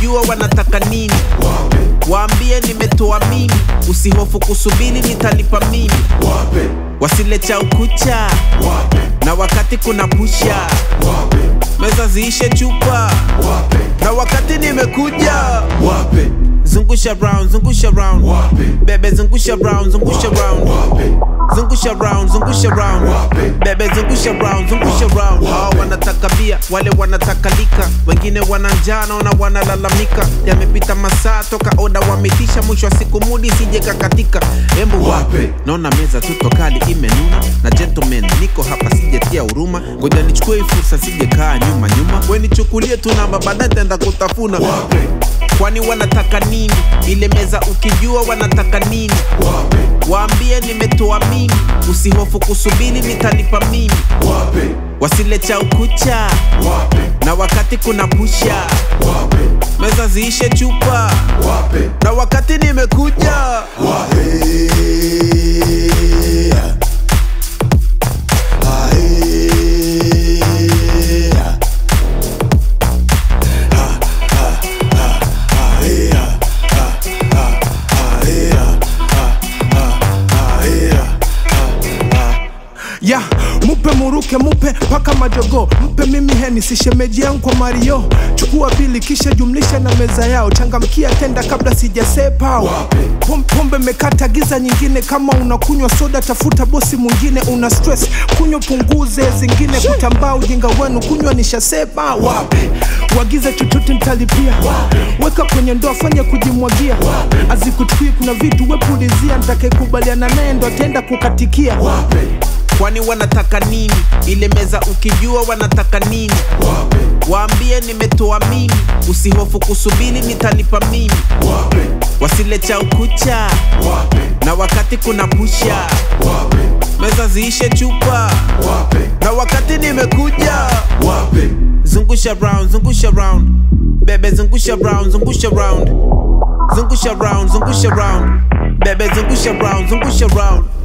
ukijua wanataka nini wape waambie nimetoa mimi usihofu kusubiri nitalipa mimi wape wasile cha ukucha wape na wakati kuna pusha wape meza ziishe chupa wape na wakati nimekuja wape zungusha round zungusha round wape bebe zungusha round zungusha round wape zungusha round zungusha round Wape. bebe zungusha round zungusha round hao wanataka bia wale wanataka lika wengine wana njaa naona wanalalamika yamepita masaa toka oda wametisha mwisho wa siku mudi sije kakatika embu wape Wape. naona meza tuto kali imenuna na gentleman niko hapa sijetia huruma ngoja nichukue hii fursa sije kaa nyuma nyuma we nichukulie tu namba baadaye taenda kutafuna wape kwani wanataka nini ile meza ukijua wanataka nini wape waambie nimetoa mimi usihofu kusubiri nitalipa mimi wape wasile cha ukucha wape na wakati kuna pusha wape meza ziishe chupa wape na wakati nimekuja ya mupe muruke mupe mpaka majogo mpe mimi heni sishemeji yangu kwa mario chukua bili kisha jumlisha na meza yao changamkia tenda kabla sijasepao Wape. Pom- pombe mekata giza nyingine kama unakunywa soda tafuta bosi mwingine una stress kunywa punguze zingine kutambaa ujinga wenu kunywa nishasema wape wagize chochote ntalipia weka kwenye ndoa fanya kujimwagia azikuchukii kuna vitu wepulizia ntakekubaliana naye ndo atenda kukatikia wape kwani wanataka nini ile meza ukijua wanataka nini wape waambie nimetoa mimi usihofu kusubiri nitalipa mimi wape wasile cha ukucha wape na wakati kuna pusha wape meza ziishe chupa wape na wakati nimekuja wape zungusha round zungusha round bebe zungusha round zungusha round zungusha round zungusha round bebe zungusha round zungusha round